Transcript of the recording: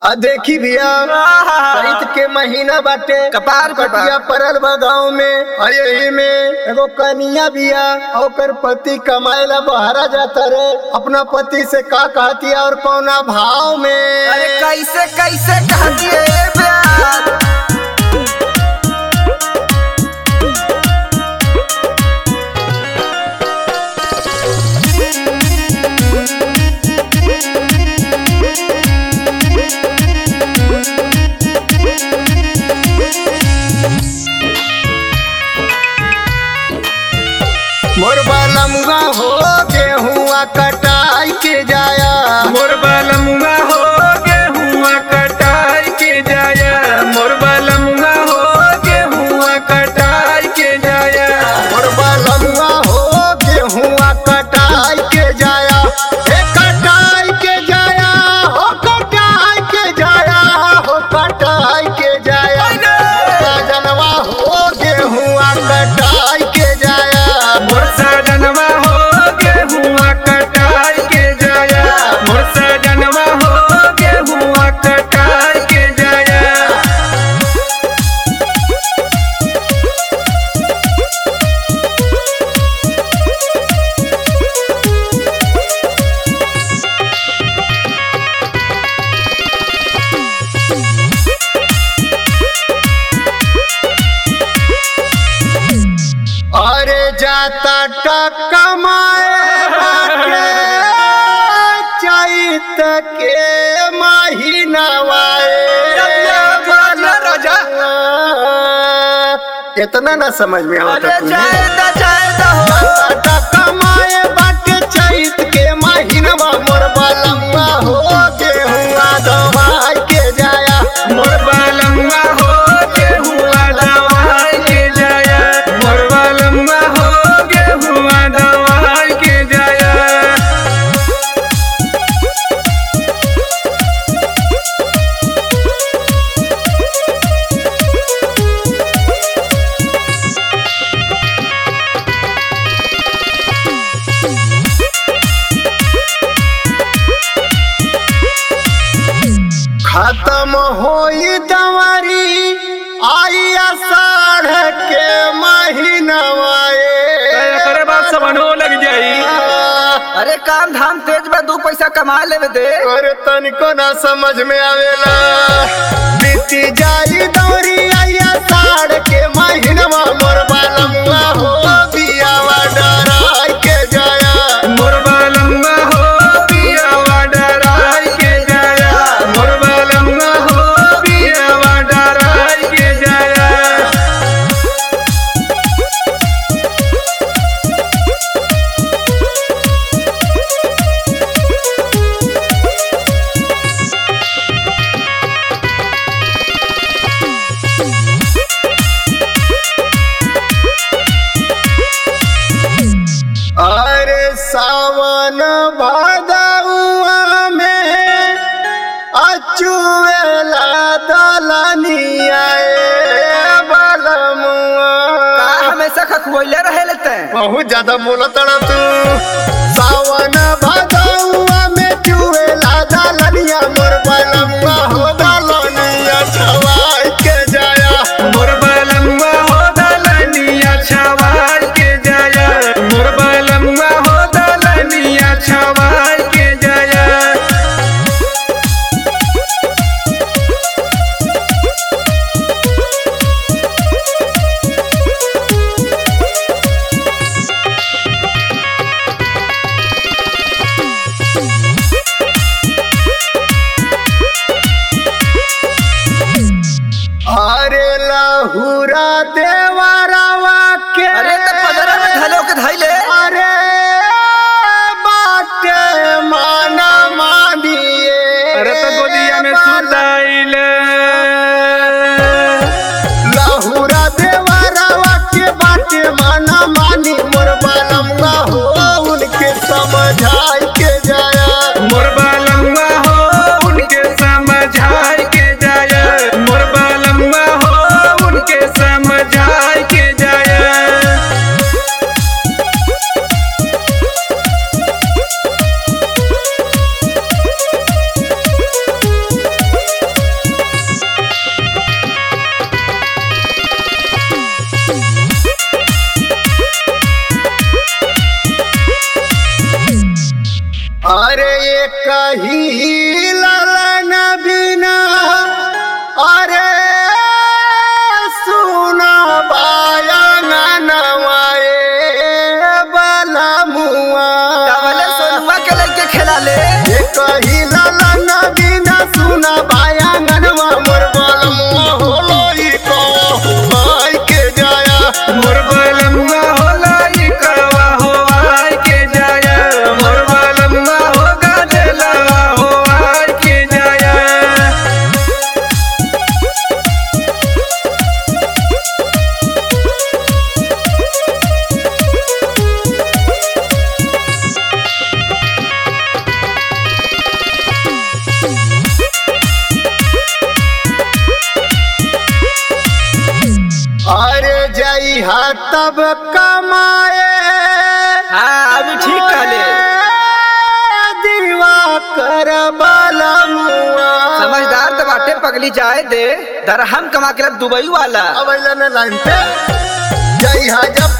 आ देखी भैया चैत के महीना बाटे कपार पे बा। कटिया परल बा गाँव में आ यही में एगो कनिया बिया ओकर पति कमाए ला बहरा जाता रे अपना पति से का कहती और कौना भाव में अरे कैसे कैसे कहती है प्यार मोर बालमुआ हो गेहुआ कटाई के जाया मोर बालमुआ हो गेहुआ कटाई के जाया मोर बालमुआ हो गेहुआ कटाई के जाया मोर बालमुआ हो गेहुआ कटाई के जाया हे कटाई के जाया हो कटाई के जाया हो कटाई के जाया जनवा हो गेहुआ कटाई के जाया मोर सजनवा हो गेहुआ कटाई के जाया मोर सजनवा हो गेहुआ कटाई के जाया अरे जाता टका माए बाटे, चैत के महीनावाए राजा इतना ना समझ में अरे आता तुझे जायदा जायदा हो जाता टका माए बाटे चैत के महीनवा मोर बालम्मा हो गेहुआ दवाई के जाया मोर बालमुआ हो गेहुआ दवाई के जाया मोर बालमुआ हो गेहुआ दवाई के जाया खत्म होई दवारी आई आषाढ़ के महीनवाए करे बात सबनो लग जाई अरे काम धाम तेज में दू पैसा कमा लेवे दे और तनिको ना समझ में आवेला बीती जाई दौरी आया साढ़ के महीनवा मोर बालमुआ हो बियावा डराई के जाया मोर बालमुआ हो बियावा डराई के जाया मोर बालमुआ हो बियावा डराई के जाया अरे सावन भादउआ में अचुएला दलनिया बालमुआ हमेशा खखुले रहे लेते बहुत ज्यादा बोला तड़ा तू सावन भादउआ में चुएला दलनिया मोर बालमुआ हो दलनिया छवाई के जाया मोर बालमुआ हो दलनिया छवाई के जाया मोर बालमुआ हो दलनिया छवाई के जाया अरे लहुरा देवरवा के अरे त पदरा में धलो के धैले अरे बाटे माना मानिए अरे त गोदिया में सुताइले लहुरा देवरवा के बाटे माना मानी मोर बालमुआ हो उनके समझाई के जाया मोर बालमुआ हो उनके समझाई के जाया मोर बालमुआ हो उनके समझाई के जाया पूरा बायांगनवा मोर बलमुआ होलो ई कवाई के जाया मोर बलमुआ होला ई करवा हो आय के जाया मोर बलमुआ हो गाजलवा हो आय के जाया अरे जई हा तब कमाए हाँ अभी ठीक कहले दीवा कर बलमुआ समझदार तो बाटे पगली जाए दे दरहम कमा के लब दुबई वाला अब अइला ने लाइन पे जई हा जब